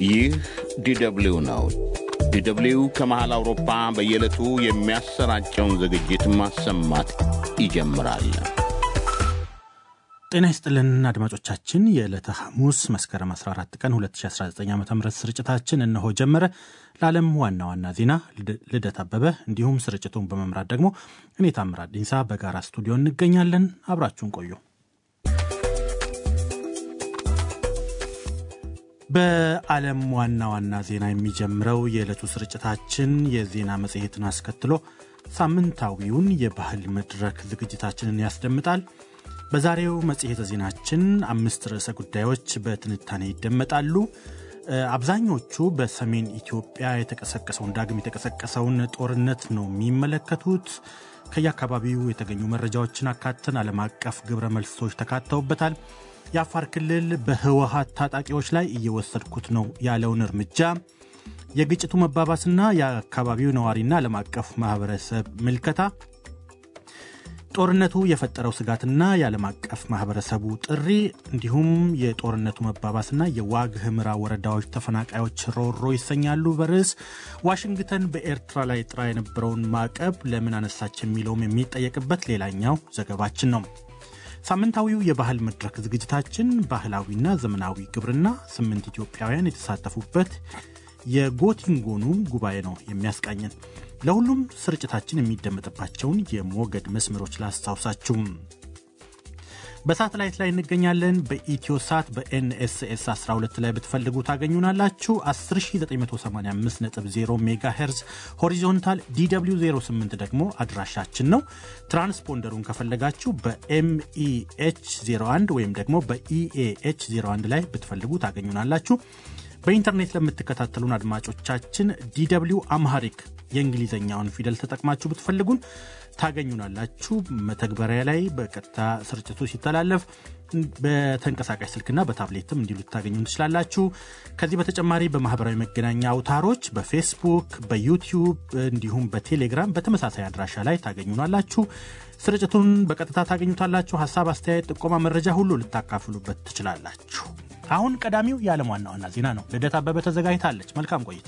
ይህ ዲደብሊው ነው። ዲደብሊው ከመሃል አውሮፓ በየዕለቱ የሚያሰራጨውን ዝግጅት ማሰማት ይጀምራል። ጤና ይስጥልን አድማጮቻችን፣ የዕለተ ሐሙስ መስከረም 14 ቀን 2019 ዓ ም ስርጭታችን እነሆ ጀመረ። ለዓለም ዋና ዋና ዜና ልደት አበበ እንዲሁም ስርጭቱን በመምራት ደግሞ እኔ ታምራት ዲንሳ በጋራ ስቱዲዮ እንገኛለን። አብራችሁን ቆዩ። በዓለም ዋና ዋና ዜና የሚጀምረው የዕለቱ ስርጭታችን የዜና መጽሔትን አስከትሎ ሳምንታዊውን የባህል መድረክ ዝግጅታችንን ያስደምጣል። በዛሬው መጽሔተ ዜናችን አምስት ርዕሰ ጉዳዮች በትንታኔ ይደመጣሉ። አብዛኞቹ በሰሜን ኢትዮጵያ የተቀሰቀሰውን ዳግም የተቀሰቀሰውን ጦርነት ነው የሚመለከቱት። ከየአካባቢው የተገኙ መረጃዎችን አካተን ዓለም አቀፍ ግብረ መልሶች ተካተውበታል። የአፋር ክልል በህወሀት ታጣቂዎች ላይ እየወሰድኩት ነው ያለውን እርምጃ፣ የግጭቱ መባባስና የአካባቢው ነዋሪና ዓለም አቀፍ ማህበረሰብ ምልከታ ጦርነቱ የፈጠረው ስጋትና የዓለም አቀፍ ማህበረሰቡ ጥሪ እንዲሁም የጦርነቱ መባባስና የዋግ ህምራ ወረዳዎች ተፈናቃዮች ሮሮ ይሰኛሉ። በርዕስ ዋሽንግተን በኤርትራ ላይ ጥራ የነበረውን ማዕቀብ ለምን አነሳች የሚለውም የሚጠየቅበት ሌላኛው ዘገባችን ነው። ሳምንታዊው የባህል መድረክ ዝግጅታችን ባህላዊና ዘመናዊ ግብርና ስምንት ኢትዮጵያውያን የተሳተፉበት የጎቲንጎኑ ጉባኤ ነው የሚያስቃኘን። ለሁሉም ስርጭታችን የሚደመጥባቸውን የሞገድ መስመሮች ላስታውሳችሁም። በሳተላይት ላይ እንገኛለን። በኢትዮ ሳት በኤንኤስኤስ 12 ላይ ብትፈልጉ ታገኙናላችሁ። 10985.0 ሜጋ ሄርዝ ሆሪዞንታል ዲw 08 ደግሞ አድራሻችን ነው። ትራንስፖንደሩን ከፈለጋችሁ በኤምኢኤች 01 ወይም ደግሞ በኢኤኤች 01 ላይ ብትፈልጉ ታገኙናላችሁ። በኢንተርኔት ለምትከታተሉን አድማጮቻችን ዲw አምሃሪክ የእንግሊዝኛውን ፊደል ተጠቅማችሁ ብትፈልጉን ታገኙናላችሁ። መተግበሪያ ላይ በቀጥታ ስርጭቱ ሲተላለፍ በተንቀሳቃሽ ስልክና በታብሌትም እንዲሉ ታገኙ ትችላላችሁ። ከዚህ በተጨማሪ በማህበራዊ መገናኛ አውታሮች በፌስቡክ፣ በዩቲዩብ እንዲሁም በቴሌግራም በተመሳሳይ አድራሻ ላይ ታገኙናላችሁ። ስርጭቱን በቀጥታ ታገኙታላችሁ። ሀሳብ፣ አስተያየት፣ ጥቆማ፣ መረጃ ሁሉ ልታካፍሉበት ትችላላችሁ። አሁን ቀዳሚው የዓለም ዋና ዋና ዜና ነው። ልደት አበበ ተዘጋጅታለች። መልካም ቆይታ።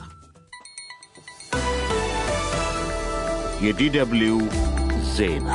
የዲደብሊው ዜና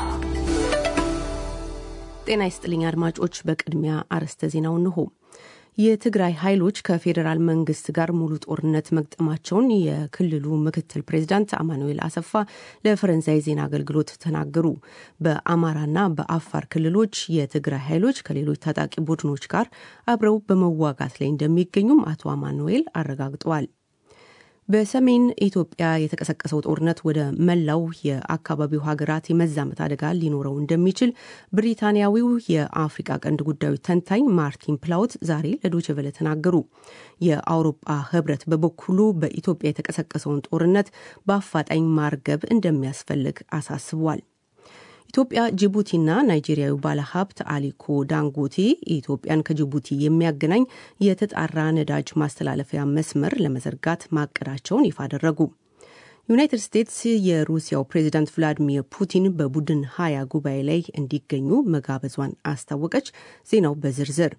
ጤና ይስጥልኝ አድማጮች። በቅድሚያ አርዕስተ ዜናው እንሆ። የትግራይ ኃይሎች ከፌዴራል መንግስት ጋር ሙሉ ጦርነት መግጠማቸውን የክልሉ ምክትል ፕሬዚዳንት አማኑኤል አሰፋ ለፈረንሳይ ዜና አገልግሎት ተናገሩ። በአማራና በአፋር ክልሎች የትግራይ ኃይሎች ከሌሎች ታጣቂ ቡድኖች ጋር አብረው በመዋጋት ላይ እንደሚገኙም አቶ አማኑኤል አረጋግጠዋል። በሰሜን ኢትዮጵያ የተቀሰቀሰው ጦርነት ወደ መላው የአካባቢው ሀገራት የመዛመት አደጋ ሊኖረው እንደሚችል ብሪታንያዊው የአፍሪቃ ቀንድ ጉዳዮች ተንታኝ ማርቲን ፕላውት ዛሬ ለዶችቨለ ተናገሩ። የአውሮፓ ህብረት በበኩሉ በኢትዮጵያ የተቀሰቀሰውን ጦርነት በአፋጣኝ ማርገብ እንደሚያስፈልግ አሳስቧል። ኢትዮጵያ ጅቡቲና ናይጄሪያዊ ባለሀብት አሊኮ ዳንጎቴ ኢትዮጵያን ከጅቡቲ የሚያገናኝ የተጣራ ነዳጅ ማስተላለፊያ መስመር ለመዘርጋት ማቀዳቸውን ይፋ አደረጉ። ዩናይትድ ስቴትስ የሩሲያው ፕሬዚዳንት ቭላዲሚር ፑቲን በቡድን ሀያ ጉባኤ ላይ እንዲገኙ መጋበዟን አስታወቀች። ዜናው በዝርዝር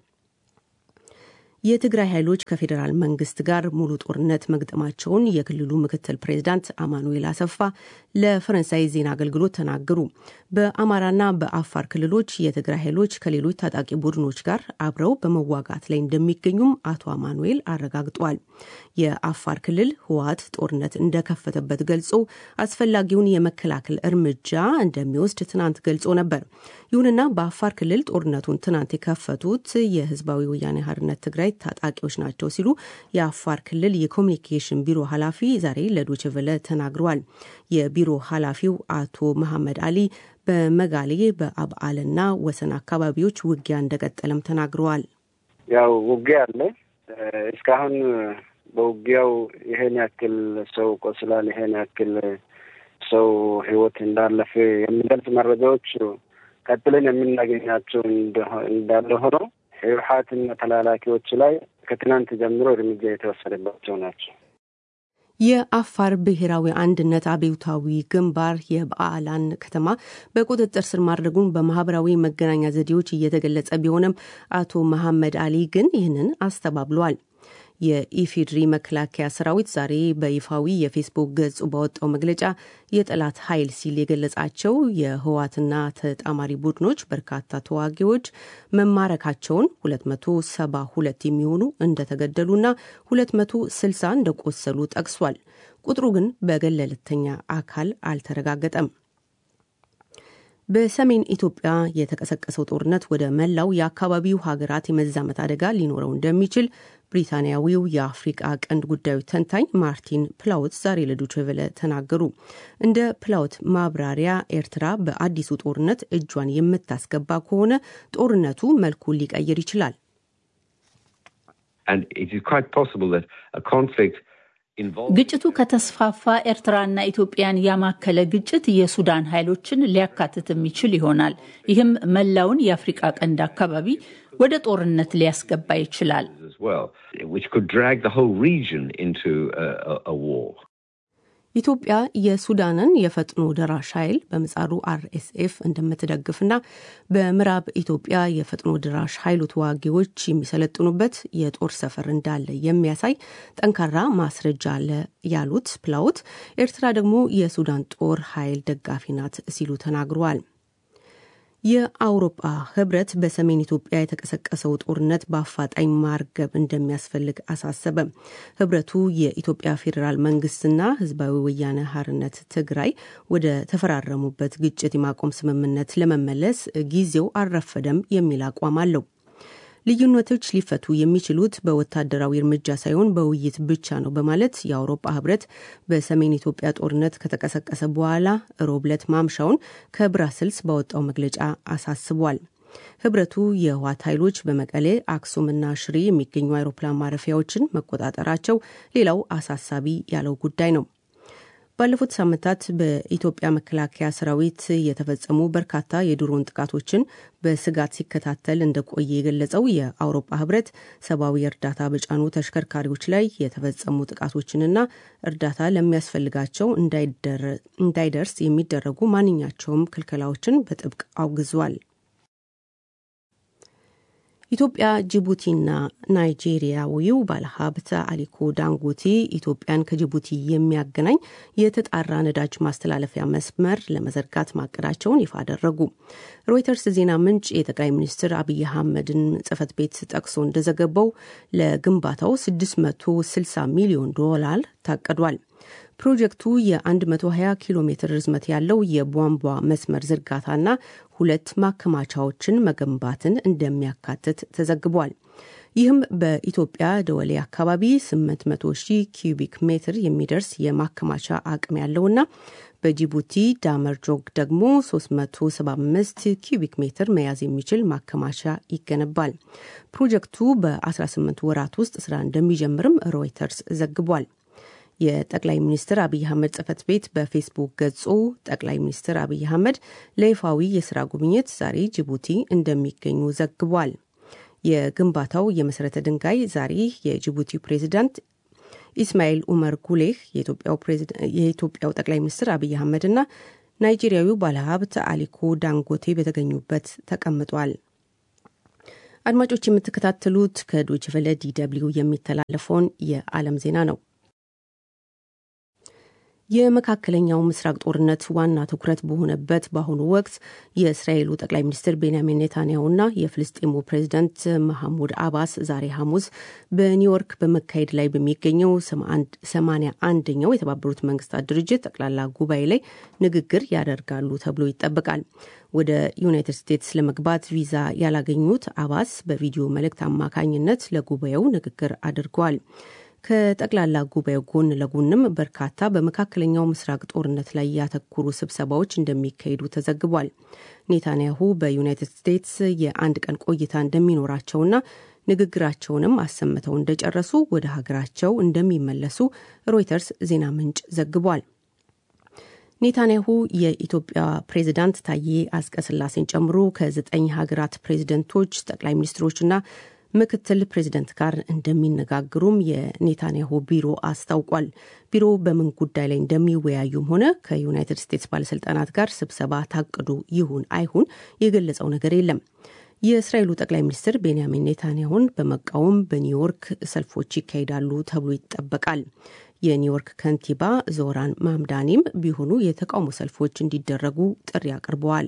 የትግራይ ኃይሎች ከፌዴራል መንግስት ጋር ሙሉ ጦርነት መግጠማቸውን የክልሉ ምክትል ፕሬዚዳንት አማኑኤል አሰፋ ለፈረንሳይ ዜና አገልግሎት ተናገሩ። በአማራና በአፋር ክልሎች የትግራይ ኃይሎች ከሌሎች ታጣቂ ቡድኖች ጋር አብረው በመዋጋት ላይ እንደሚገኙም አቶ አማኑኤል አረጋግጠዋል። የአፋር ክልል ህወሓት ጦርነት እንደከፈተበት ገልጾ አስፈላጊውን የመከላከል እርምጃ እንደሚወስድ ትናንት ገልጾ ነበር። ይሁንና በአፋር ክልል ጦርነቱን ትናንት የከፈቱት የህዝባዊ ወያኔ ሓርነት ትግራይ ታጣቂዎች ናቸው ሲሉ የአፋር ክልል የኮሚኒኬሽን ቢሮ ኃላፊ ዛሬ ለዶችቨለ ተናግረዋል። የቢሮ ኃላፊው አቶ መሐመድ አሊ በመጋሌ በአብዓልና ወሰን አካባቢዎች ውጊያ እንደቀጠለም ተናግረዋል። ያው ውጊያ አለ። እስካሁን በውጊያው ይሄን ያክል ሰው ቆስሏል፣ ይሄን ያክል ሰው ህይወት እንዳለፈ የሚገልጽ መረጃዎች ቀጥለን የምናገኛቸው እንዳለ ሆኖ ህወሓትና ተላላኪዎች ላይ ከትናንት ጀምሮ እርምጃ የተወሰደባቸው ናቸው። የአፋር ብሔራዊ አንድነት አብዮታዊ ግንባር የበዓላን ከተማ በቁጥጥር ስር ማድረጉን በማህበራዊ መገናኛ ዘዴዎች እየተገለጸ ቢሆንም አቶ መሐመድ አሊ ግን ይህንን አስተባብለዋል። የኢፌድሪ መከላከያ ሰራዊት ዛሬ በይፋዊ የፌስቡክ ገጹ ባወጣው መግለጫ የጠላት ኃይል ሲል የገለጻቸው የህወሓትና ተጣማሪ ቡድኖች በርካታ ተዋጊዎች መማረካቸውን 272 የሚሆኑ እንደተገደሉና 260 እንደቆሰሉ ጠቅሷል። ቁጥሩ ግን በገለልተኛ አካል አልተረጋገጠም። በሰሜን ኢትዮጵያ የተቀሰቀሰው ጦርነት ወደ መላው የአካባቢው ሀገራት የመዛመት አደጋ ሊኖረው እንደሚችል ብሪታንያዊው የአፍሪቃ ቀንድ ጉዳዮች ተንታኝ ማርቲን ፕላውት ዛሬ ለዶይቼ ቬለ ተናገሩ። እንደ ፕላውት ማብራሪያ ኤርትራ በአዲሱ ጦርነት እጇን የምታስገባ ከሆነ ጦርነቱ መልኩን ሊቀይር ይችላል። ግጭቱ ከተስፋፋ ኤርትራና ኢትዮጵያን ያማከለ ግጭት የሱዳን ኃይሎችን ሊያካትት የሚችል ይሆናል። ይህም መላውን የአፍሪቃ ቀንድ አካባቢ ወደ ጦርነት ሊያስገባ ይችላል። ኢትዮጵያ የሱዳንን የፈጥኖ ደራሽ ኃይል በምጻሩ አርኤስኤፍ እንደምትደግፍና በምዕራብ ኢትዮጵያ የፈጥኖ ደራሽ ኃይሉ ተዋጊዎች የሚሰለጥኑበት የጦር ሰፈር እንዳለ የሚያሳይ ጠንካራ ማስረጃ አለ ያሉት ፕላውት፣ ኤርትራ ደግሞ የሱዳን ጦር ኃይል ደጋፊ ናት ሲሉ ተናግረዋል። የአውሮፓ ህብረት በሰሜን ኢትዮጵያ የተቀሰቀሰው ጦርነት በአፋጣኝ ማርገብ እንደሚያስፈልግ አሳሰበ። ህብረቱ የኢትዮጵያ ፌዴራል መንግስትና ህዝባዊ ወያነ ሀርነት ትግራይ ወደ ተፈራረሙበት ግጭት የማቆም ስምምነት ለመመለስ ጊዜው አልረፈደም የሚል አቋም አለው። ልዩነቶች ሊፈቱ የሚችሉት በወታደራዊ እርምጃ ሳይሆን በውይይት ብቻ ነው በማለት የአውሮፓ ህብረት በሰሜን ኢትዮጵያ ጦርነት ከተቀሰቀሰ በኋላ ሮብ ዕለት ማምሻውን ከብራስልስ ባወጣው መግለጫ አሳስቧል። ህብረቱ የህወሓት ኃይሎች በመቀሌ አክሱምና ሽሬ የሚገኙ አይሮፕላን ማረፊያዎችን መቆጣጠራቸው ሌላው አሳሳቢ ያለው ጉዳይ ነው። ባለፉት ሳምንታት በኢትዮጵያ መከላከያ ሰራዊት የተፈጸሙ በርካታ የድሮን ጥቃቶችን በስጋት ሲከታተል እንደቆየ የገለጸው የአውሮፓ ህብረት ሰብአዊ እርዳታ በጫኑ ተሽከርካሪዎች ላይ የተፈጸሙ ጥቃቶችንና እርዳታ ለሚያስፈልጋቸው እንዳይደርስ የሚደረጉ ማንኛቸውም ክልከላዎችን በጥብቅ አውግዟል። ኢትዮጵያ፣ ጅቡቲና ናይጄሪያዊው ባለሀብት አሊኮ ዳንጎቴ ኢትዮጵያን ከጅቡቲ የሚያገናኝ የተጣራ ነዳጅ ማስተላለፊያ መስመር ለመዘርጋት ማቀዳቸውን ይፋ አደረጉ። ሮይተርስ ዜና ምንጭ የጠቅላይ ሚኒስትር አብይ አህመድን ጽህፈት ቤት ጠቅሶ እንደዘገበው ለግንባታው 660 ሚሊዮን ዶላር ታቅዷል። ፕሮጀክቱ የ120 ኪሎ ሜትር ርዝመት ያለው የቧንቧ መስመር ዝርጋታና ሁለት ማከማቻዎችን መገንባትን እንደሚያካትት ተዘግቧል። ይህም በኢትዮጵያ ደወሌ አካባቢ 800 ሺህ ኪዩቢክ ሜትር የሚደርስ የማከማቻ አቅም ያለውና በጅቡቲ ዳመርጆግ ደግሞ 375 ኪዩቢክ ሜትር መያዝ የሚችል ማከማቻ ይገነባል። ፕሮጀክቱ በ18 ወራት ውስጥ ስራ እንደሚጀምርም ሮይተርስ ዘግቧል። የጠቅላይ ሚኒስትር አብይ አህመድ ጽህፈት ቤት በፌስቡክ ገጹ ጠቅላይ ሚኒስትር አብይ አህመድ ለይፋዊ የስራ ጉብኝት ዛሬ ጅቡቲ እንደሚገኙ ዘግቧል። የግንባታው የመሰረተ ድንጋይ ዛሬ የጅቡቲው ፕሬዚዳንት ኢስማኤል ኡመር ጉሌህ፣ የኢትዮጵያው ጠቅላይ ሚኒስትር አብይ አህመድና ናይጄሪያዊው ባለሀብት አሊኮ ዳንጎቴ በተገኙበት ተቀምጧል። አድማጮች የምትከታተሉት ከዶይቼ ቬለ ዲ ደብልዩ የሚተላለፈውን የዓለም ዜና ነው። የመካከለኛው ምስራቅ ጦርነት ዋና ትኩረት በሆነበት በአሁኑ ወቅት የእስራኤሉ ጠቅላይ ሚኒስትር ቤንያሚን ኔታንያሁና የፍልስጤሙ ፕሬዚዳንት መሐሙድ አባስ ዛሬ ሐሙስ በኒውዮርክ በመካሄድ ላይ በሚገኘው ሰማንያ አንደኛው የተባበሩት መንግስታት ድርጅት ጠቅላላ ጉባኤ ላይ ንግግር ያደርጋሉ ተብሎ ይጠበቃል። ወደ ዩናይትድ ስቴትስ ለመግባት ቪዛ ያላገኙት አባስ በቪዲዮ መልእክት አማካኝነት ለጉባኤው ንግግር አድርገዋል። ከጠቅላላ ጉባኤው ጎን ለጎንም በርካታ በመካከለኛው ምስራቅ ጦርነት ላይ ያተኮሩ ስብሰባዎች እንደሚካሄዱ ተዘግቧል። ኔታንያሁ በዩናይትድ ስቴትስ የአንድ ቀን ቆይታ እንደሚኖራቸውና ንግግራቸውንም አሰምተው እንደጨረሱ ወደ ሀገራቸው እንደሚመለሱ ሮይተርስ ዜና ምንጭ ዘግቧል። ኔታንያሁ የኢትዮጵያ ፕሬዚዳንት ታዬ አጽቀሥላሴን ጨምሮ ከዘጠኝ ሀገራት ፕሬዚደንቶች፣ ጠቅላይ ሚኒስትሮችና ምክትል ፕሬዚደንት ጋር እንደሚነጋግሩም የኔታንያሁ ቢሮ አስታውቋል። ቢሮ በምን ጉዳይ ላይ እንደሚወያዩም ሆነ ከዩናይትድ ስቴትስ ባለስልጣናት ጋር ስብሰባ ታቅዱ ይሁን አይሁን የገለጸው ነገር የለም። የእስራኤሉ ጠቅላይ ሚኒስትር ቤንያሚን ኔታንያሁን በመቃወም በኒውዮርክ ሰልፎች ይካሄዳሉ ተብሎ ይጠበቃል። የኒውዮርክ ከንቲባ ዞራን ማምዳኒም ቢሆኑ የተቃውሞ ሰልፎች እንዲደረጉ ጥሪ አቅርበዋል።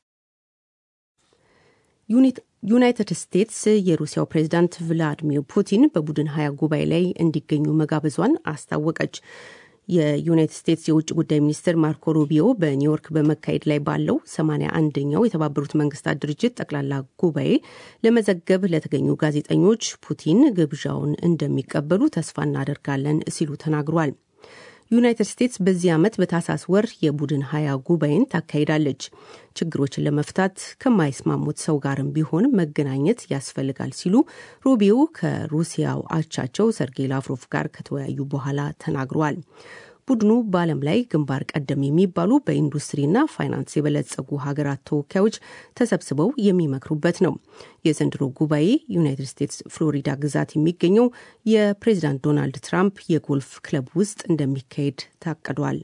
ዩናይትድ ስቴትስ የሩሲያው ፕሬዚዳንት ቭላዲሚር ፑቲን በቡድን ሀያ ጉባኤ ላይ እንዲገኙ መጋበዟን አስታወቀች። የዩናይትድ ስቴትስ የውጭ ጉዳይ ሚኒስትር ማርኮ ሩቢዮ በኒውዮርክ በመካሄድ ላይ ባለው 81ኛው የተባበሩት መንግስታት ድርጅት ጠቅላላ ጉባኤ ለመዘገብ ለተገኙ ጋዜጠኞች ፑቲን ግብዣውን እንደሚቀበሉ ተስፋ እናደርጋለን ሲሉ ተናግሯል። ዩናይትድ ስቴትስ በዚህ ዓመት በታህሳስ ወር የቡድን ሀያ ጉባኤን ታካሂዳለች። ችግሮችን ለመፍታት ከማይስማሙት ሰው ጋርም ቢሆን መገናኘት ያስፈልጋል ሲሉ ሩቢዮ ከሩሲያው አቻቸው ሰርጌይ ላቭሮቭ ጋር ከተወያዩ በኋላ ተናግረዋል። ቡድኑ በዓለም ላይ ግንባር ቀደም የሚባሉ በኢንዱስትሪና ፋይናንስ የበለጸጉ ሀገራት ተወካዮች ተሰብስበው የሚመክሩበት ነው። የዘንድሮ ጉባኤ ዩናይትድ ስቴትስ ፍሎሪዳ ግዛት የሚገኘው የፕሬዚዳንት ዶናልድ ትራምፕ የጎልፍ ክለብ ውስጥ እንደሚካሄድ ታቅዷል።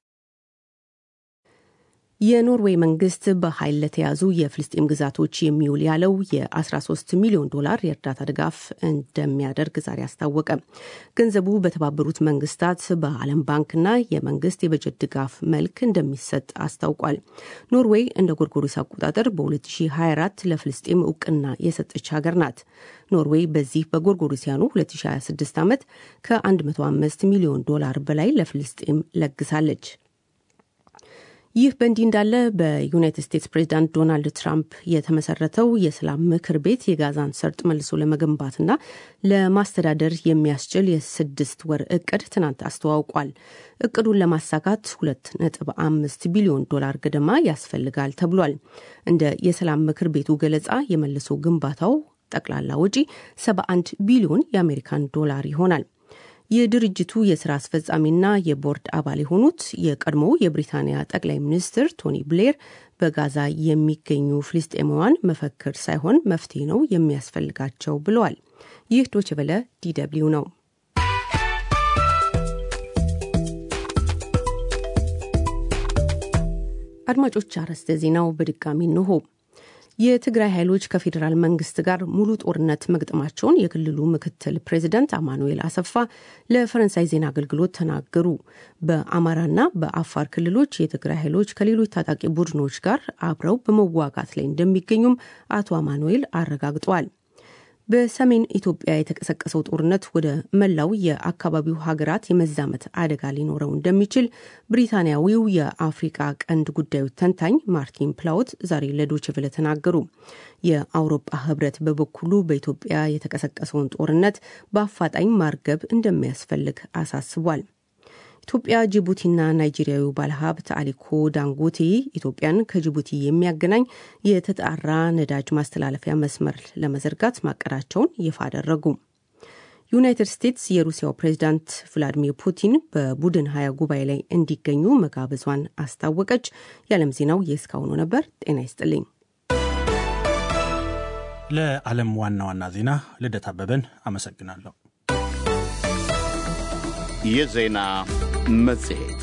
የኖርዌይ መንግስት በኃይል ለተያዙ የፍልስጤም ግዛቶች የሚውል ያለው የ13 ሚሊዮን ዶላር የእርዳታ ድጋፍ እንደሚያደርግ ዛሬ አስታወቀ። ገንዘቡ በተባበሩት መንግስታት በዓለም ባንክና የመንግስት የበጀት ድጋፍ መልክ እንደሚሰጥ አስታውቋል። ኖርዌይ እንደ ጎርጎሪስ አቆጣጠር በ2024 ለፍልስጤም እውቅና የሰጠች ሀገር ናት። ኖርዌይ በዚህ በጎርጎሪሲያኑ 2026 ዓመት ከ105 ሚሊዮን ዶላር በላይ ለፍልስጤም ለግሳለች። ይህ በእንዲህ እንዳለ በዩናይትድ ስቴትስ ፕሬዚዳንት ዶናልድ ትራምፕ የተመሰረተው የሰላም ምክር ቤት የጋዛን ሰርጥ መልሶ ለመገንባትና ለማስተዳደር የሚያስችል የስድስት ወር እቅድ ትናንት አስተዋውቋል። እቅዱን ለማሳካት ሁለት ነጥብ አምስት ቢሊዮን ዶላር ገደማ ያስፈልጋል ተብሏል። እንደ የሰላም ምክር ቤቱ ገለጻ የመልሶ ግንባታው ጠቅላላ ወጪ 71 ቢሊዮን የአሜሪካን ዶላር ይሆናል። የድርጅቱ የስራ አስፈጻሚና የቦርድ አባል የሆኑት የቀድሞው የብሪታንያ ጠቅላይ ሚኒስትር ቶኒ ብሌር በጋዛ የሚገኙ ፍልስጤማውያን መፈክር ሳይሆን መፍትሄ ነው የሚያስፈልጋቸው ብለዋል። ይህ ዶችቨለ ዲደብሊው ነው። አድማጮች፣ አርዕስተ ዜናው በድጋሚ እንሆ። የትግራይ ኃይሎች ከፌዴራል መንግስት ጋር ሙሉ ጦርነት መግጠማቸውን የክልሉ ምክትል ፕሬዚደንት አማኑኤል አሰፋ ለፈረንሳይ ዜና አገልግሎት ተናገሩ። በአማራና በአፋር ክልሎች የትግራይ ኃይሎች ከሌሎች ታጣቂ ቡድኖች ጋር አብረው በመዋጋት ላይ እንደሚገኙም አቶ አማኑኤል አረጋግጠዋል። በሰሜን ኢትዮጵያ የተቀሰቀሰው ጦርነት ወደ መላው የአካባቢው ሀገራት የመዛመት አደጋ ሊኖረው እንደሚችል ብሪታንያዊው የአፍሪቃ ቀንድ ጉዳዮች ተንታኝ ማርቲን ፕላውት ዛሬ ለዶችቭለ ተናገሩ። የአውሮፓ ህብረት በበኩሉ በኢትዮጵያ የተቀሰቀሰውን ጦርነት በአፋጣኝ ማርገብ እንደሚያስፈልግ አሳስቧል። ኢትዮጵያ፣ ጅቡቲና ናይጄሪያዊ ባለሀብት አሊኮ ዳንጎቴ ኢትዮጵያን ከጅቡቲ የሚያገናኝ የተጣራ ነዳጅ ማስተላለፊያ መስመር ለመዘርጋት ማቀዳቸውን ይፋ አደረጉ። ዩናይትድ ስቴትስ የሩሲያው ፕሬዚዳንት ቭላዲሚር ፑቲን በቡድን ሀያ ጉባኤ ላይ እንዲገኙ መጋበዟን አስታወቀች። የዓለም ዜናው የእስካሁኑ ነበር። ጤና ይስጥልኝ። ለዓለም ዋና ዋና ዜና ልደት አበበን አመሰግናለሁ። የዜና መጽሔት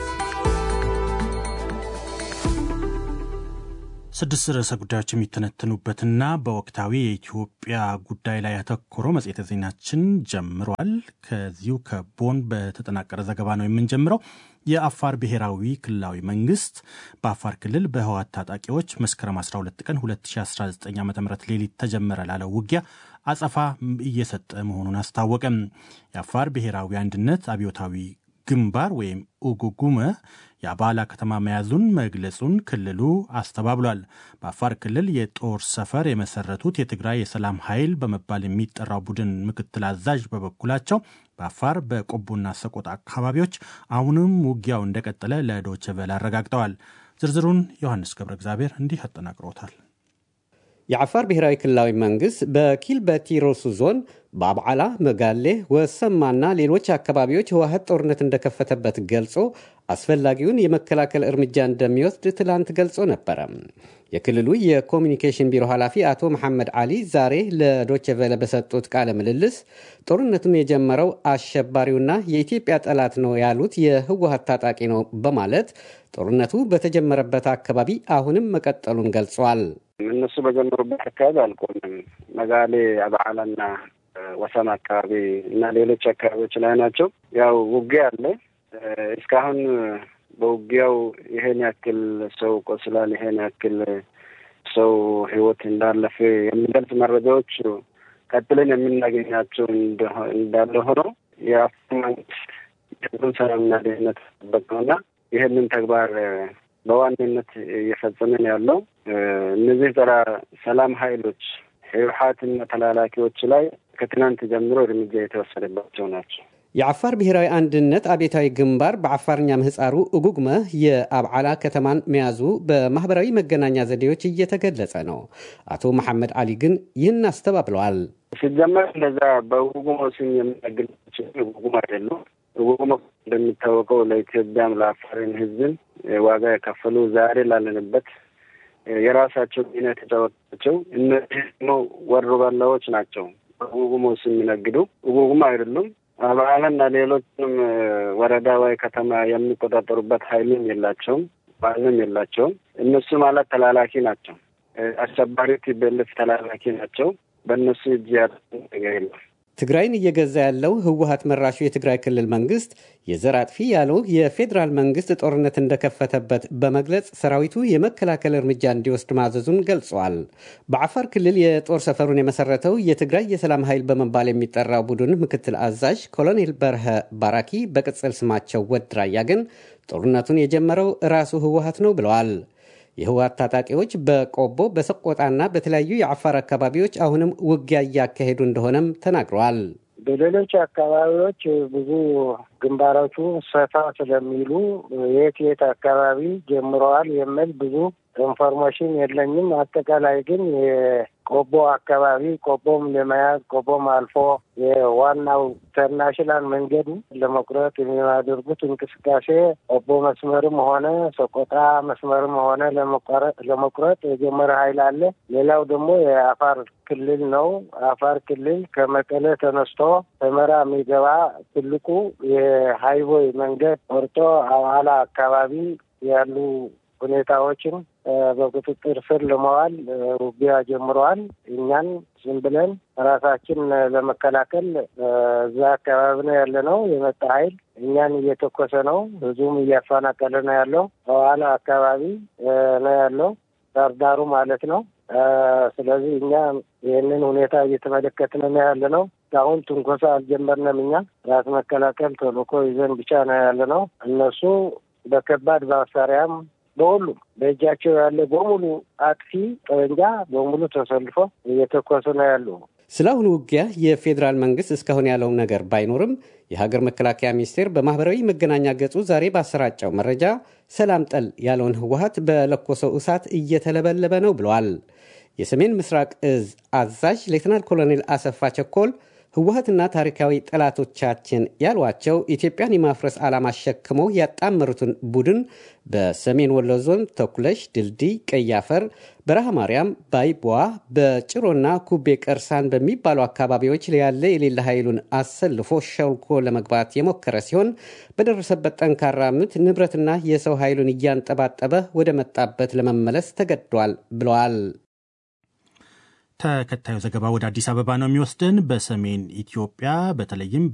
ስድስት ርዕሰ ጉዳዮች የሚተነተኑበትና በወቅታዊ የኢትዮጵያ ጉዳይ ላይ ያተኮረው መጽሔተ ዜናችን ጀምሯል። ከዚሁ ከቦን በተጠናቀረ ዘገባ ነው የምንጀምረው። የአፋር ብሔራዊ ክልላዊ መንግስት በአፋር ክልል በህወሓት ታጣቂዎች መስከረም 12 ቀን 2019 ዓ ም ሌሊት ተጀመረ ላለው ውጊያ አጸፋ እየሰጠ መሆኑን አስታወቀም። የአፋር ብሔራዊ አንድነት አብዮታዊ ግንባር ወይም ኡጉጉመ የአባላ ከተማ መያዙን መግለጹን ክልሉ አስተባብሏል። በአፋር ክልል የጦር ሰፈር የመሰረቱት የትግራይ የሰላም ኃይል በመባል የሚጠራው ቡድን ምክትል አዛዥ በበኩላቸው በአፋር በቆቦና ሰቆጣ አካባቢዎች አሁንም ውጊያው እንደቀጠለ ለዶይቼ ቬለ አረጋግጠዋል። ዝርዝሩን ዮሐንስ ገብረ እግዚአብሔር እንዲህ አጠናቅሮታል። የዓፋር ብሔራዊ ክልላዊ መንግስት በኪልበቲ ሮሱ ዞን በአብዓላ፣ መጋሌ፣ ወሰማና ሌሎች አካባቢዎች ህወሓት ጦርነት እንደከፈተበት ገልጾ አስፈላጊውን የመከላከል እርምጃ እንደሚወስድ ትላንት ገልጾ ነበረ። የክልሉ የኮሚኒኬሽን ቢሮ ኃላፊ አቶ መሐመድ አሊ ዛሬ ለዶቼ ቬለ በሰጡት ቃለ ምልልስ ጦርነቱን የጀመረው አሸባሪውና የኢትዮጵያ ጠላት ነው ያሉት የህወሓት ታጣቂ ነው በማለት ጦርነቱ በተጀመረበት አካባቢ አሁንም መቀጠሉን ገልጿል። እነሱ በጀመሩበት አካባቢ አልቆምም። መጋሌ፣ አበዓላና ወሰን አካባቢ እና ሌሎች አካባቢዎች ላይ ናቸው። ያው ውጊያ አለ። እስካሁን በውጊያው ይሄን ያክል ሰው ቆስሏል፣ ይሄን ያክል ሰው ህይወት እንዳለፈ የሚገልጽ መረጃዎች ቀጥለን የምናገኛቸው እንዳለ ሆኖ የአፍሪካ መንግስት የህዝቡን ሰላምና ደህንነት ጠበቅ ነውና ይህንን ተግባር በዋናነት እየፈጸመን ያለው እነዚህ ጸረ ሰላም ሀይሎች ህወሓትና ተላላኪዎች ላይ ከትናንት ጀምሮ እርምጃ የተወሰደባቸው ናቸው። የዓፋር ብሔራዊ አንድነት አብዮታዊ ግንባር በዓፋርኛ ምህፃሩ እጉግመ የአብዓላ ከተማን መያዙ በማህበራዊ መገናኛ ዘዴዎች እየተገለጸ ነው። አቶ መሐመድ አሊ ግን ይህን አስተባብለዋል። ሲጀመር እንደዛ በእጉጉሞ ስም የምናገኛቸው እጉጉሞ አይደሉም። እጉጉሞ እንደሚታወቀው ለኢትዮጵያም ለአፋርን ህዝብን ዋጋ የከፈሉ ዛሬ ላለንበት የራሳቸው ሚና የተጫወታቸው እነዚህ ደግሞ ወሮ በላዎች ናቸው። በእጉጉሞ ስም የሚነግዱ እጉጉሞ አይደሉም። አበዓላና ሌሎችንም ወረዳ ወይ ከተማ የሚቆጣጠሩበት ኃይልም የላቸውም፣ ማንም የላቸውም። እነሱ ማለት ተላላኪ ናቸው። አሸባሪ ቲቤልፍ ተላላኪ ናቸው። በእነሱ እጅ ያለ ነገር የለም። ትግራይን እየገዛ ያለው ህወሀት መራሹ የትግራይ ክልል መንግስት የዘር አጥፊ ያለው የፌዴራል መንግስት ጦርነት እንደከፈተበት በመግለጽ ሰራዊቱ የመከላከል እርምጃ እንዲወስድ ማዘዙን ገልጿል። በዓፋር ክልል የጦር ሰፈሩን የመሰረተው የትግራይ የሰላም ኃይል በመባል የሚጠራው ቡድን ምክትል አዛዥ ኮሎኔል በርሀ ባራኪ በቅጽል ስማቸው ወድራያ ግን ጦርነቱን የጀመረው ራሱ ህወሀት ነው ብለዋል። የህወሀት ታጣቂዎች በቆቦ በሰቆጣና በተለያዩ የአፋር አካባቢዎች አሁንም ውጊያ እያካሄዱ እንደሆነም ተናግረዋል። በሌሎች አካባቢዎች ብዙ ግንባሮቹ ሰፋ ስለሚሉ የት የት አካባቢ ጀምረዋል የሚል ብዙ ኢንፎርሜሽን የለኝም። አጠቃላይ ግን የቆቦ አካባቢ ቆቦም ለመያዝ ቆቦም አልፎ የዋናው ኢንተርናሽናል መንገዱ ለመቁረጥ የሚያደርጉት እንቅስቃሴ ቆቦ መስመርም ሆነ ሰቆጣ መስመርም ሆነ ለመቁረጥ የጀመረ ኃይል አለ። ሌላው ደግሞ የአፋር ክልል ነው። አፋር ክልል ከመቀሌ ተነስቶ ሰመራ የሚገባ ትልቁ የሃይዌይ መንገድ ቆርጦ አዋላ አካባቢ ያሉ ሁኔታዎችን በቁጥጥር ስር ለመዋል ውጊያ ጀምረዋል። እኛን ዝም ብለን ራሳችን ለመከላከል እዛ አካባቢ ነው ያለ ነው። የመጣ ኃይል እኛን እየተኮሰ ነው። ህዝቡም እያፈናቀለ ነው ያለው። በኋላ አካባቢ ነው ያለው ዳርዳሩ ማለት ነው። ስለዚህ እኛ ይህንን ሁኔታ እየተመለከትን ነው ያለ ነው። አሁን ትንኮሳ አልጀመርንም። እኛ ራስ መከላከል ተልዕኮ ይዘን ብቻ ነው ያለ ነው። እነሱ በከባድ መሳሪያም በሁሉም በእጃቸው ያለ በሙሉ አጥፊ ጠመንጃ በሙሉ ተሰልፎ እየተኮሱ ነው ያሉ። ስለ አሁኑ ውጊያ የፌዴራል መንግስት እስካሁን ያለው ነገር ባይኖርም የሀገር መከላከያ ሚኒስቴር በማህበራዊ መገናኛ ገጹ ዛሬ ባሰራጨው መረጃ ሰላም ጠል ያለውን ህወሀት በለኮሰው እሳት እየተለበለበ ነው ብለዋል። የሰሜን ምስራቅ እዝ አዛዥ ሌትናል ኮሎኔል አሰፋ ቸኮል ህወሀትና ታሪካዊ ጠላቶቻችን ያሏቸው ኢትዮጵያን የማፍረስ ዓላማ አሸክመው ያጣመሩትን ቡድን በሰሜን ወሎ ዞን ተኩለሽ፣ ድልድይ፣ ቀያፈር፣ በረሃ ማርያም፣ ባይቧ፣ በጭሮና ኩቤ ቀርሳን በሚባሉ አካባቢዎች ያለ የሌለ ኃይሉን አሰልፎ ሸልኮ ለመግባት የሞከረ ሲሆን በደረሰበት ጠንካራ ምት ንብረትና የሰው ኃይሉን እያንጠባጠበ ወደ መጣበት ለመመለስ ተገዷል ብለዋል። ተከታዩ ዘገባ ወደ አዲስ አበባ ነው የሚወስድን። በሰሜን ኢትዮጵያ በተለይም